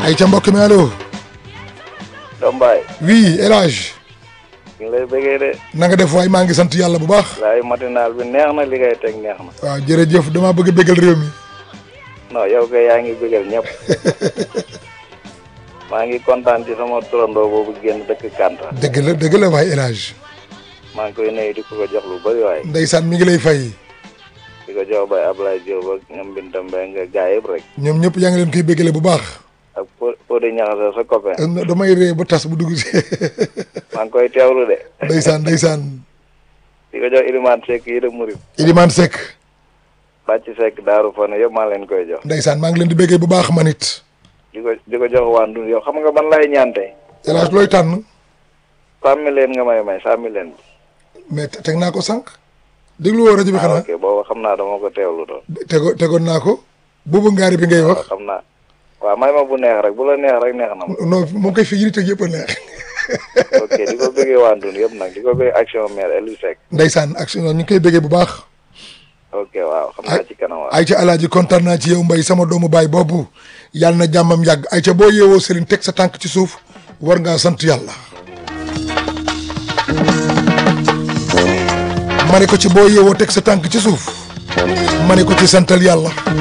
ay ca mbokk mi allo Dombaay oui El Hadj ñu ngi lay bëggee de na nga def waay maa ngi sant yàlla bu baax laay matinal bi neex na li ngay teg neex na waaw jërëjëf damaa bëgg a bégal réew mi non yow kay yaa ngi bëggal ñëpp maa ngi kontaan ci sama turandoo boobu génn dëkk Kanta dëgg la dëgg la waay El Hadj maa ngi koy nuyu di ko ko jox lu bëri waaye ndeysaan mi ngi lay fay di ko jox bay Ablaye Diop ak ñoom Binta Mbengue nga gaay yëpp rek ñoom ñëpp yaa ngi leen koy bégale bu baax ak po po di ñaxase sa copain Euh, damay ree ba tas bu dugg si maa ngi koy teewlu de ndeysaan ndeysaan di ko jox Ilimane Seck yi de Murid Iliman Seck bàcc Seck Daaru Fane yëpp maa leen koy jox ndeysaan maa ngi leen di béggee bu baax man it di ko di ko jox waa Ndun yow xam nga ban lay ñaante El Hadj looy tànn sàmmi leen nga may may sàmmi leen bi mais te- teg naa ko sànq déglu woo rajo bi ah xanaa ok boobu xam naa dama ko teewlu doon tego tegoon naa ko boobu ngaari bi ngay wax xam naa waaw may ma bu neex rek bu la neex rek neex na ma non moo koy fi yiri teg yëpp a neex ok di ko bëggee waa Ndun yëpp nag di ko bëggee action maire Elou Seck ndeysaan ak ñu ngi koy béggee bu baax ok waaw xam naa ci kanam waaw ay ca alaaji kontaan naa ci yow mbay sama doomu baay boobu yàlla na jàmmam yàgg ay ca boo yeewoo Serigne teg sa tànk ci suuf war ngaa sant yàlla ma ne ko ci boo yeewoo teg sa tànk ci suuf ma ne ko ci santal yàlla